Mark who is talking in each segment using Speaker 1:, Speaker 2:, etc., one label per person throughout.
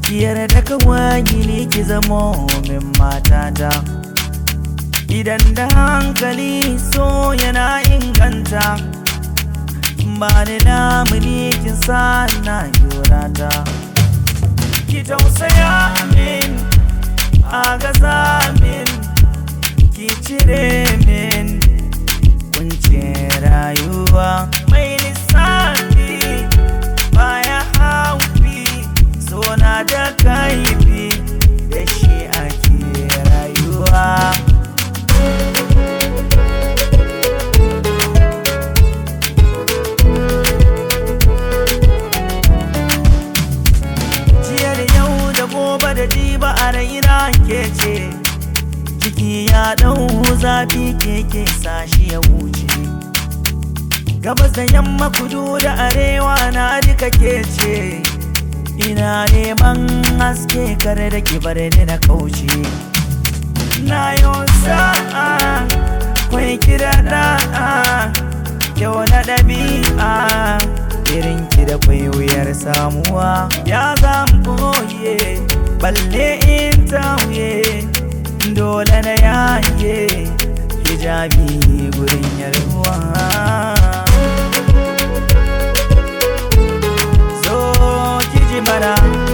Speaker 1: ki yarda kawai ne ki zamo min matata idan da hankali so yana inganta ba ni lamuni kin sa na yorata ki tausaya min a gaza min ki cire min kuncin rayuwa mai lissafi baya haufi so na da kaifi da shi ake rayuwa jiya da yau da gobe da jiba a raina ke ce jiki ya ɗau zafi keke sashi ya wuce gabas da yamma kudu da arewa na duka ke ce ina neman haske kare da kibar ni na kauce na yau sa'a kwai kira da'a kyau na ɗabi'a irin ki da kwai wuyar samuwa ya zan boye balle in tauye dole na yaye hijabi gurin yarwa zo ki ji mana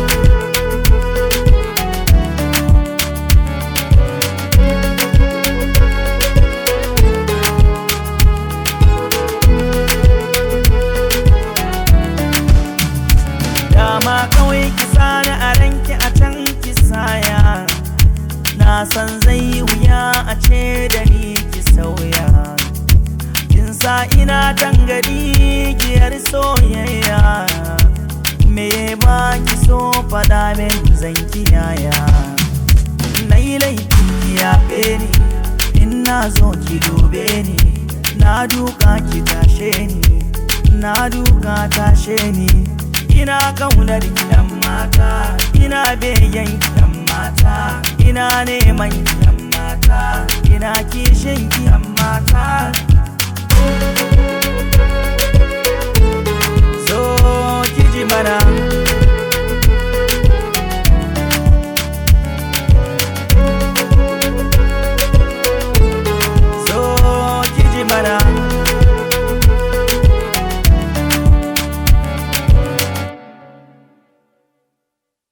Speaker 1: dama kawai ki sani a ranki a can ki saya na san zai wuya a ce da ni ki sauya kin sa ina tangari giyar soyayya me ba ki so faɗa min zan kiyaya na yi laifin ki yafe ni in na zo ki dube ni na duka ki tashe ni na duka tashe ni ina kaunar gidan mata ina begen gidan mata ina neman gidan mata ina kishin gidan mata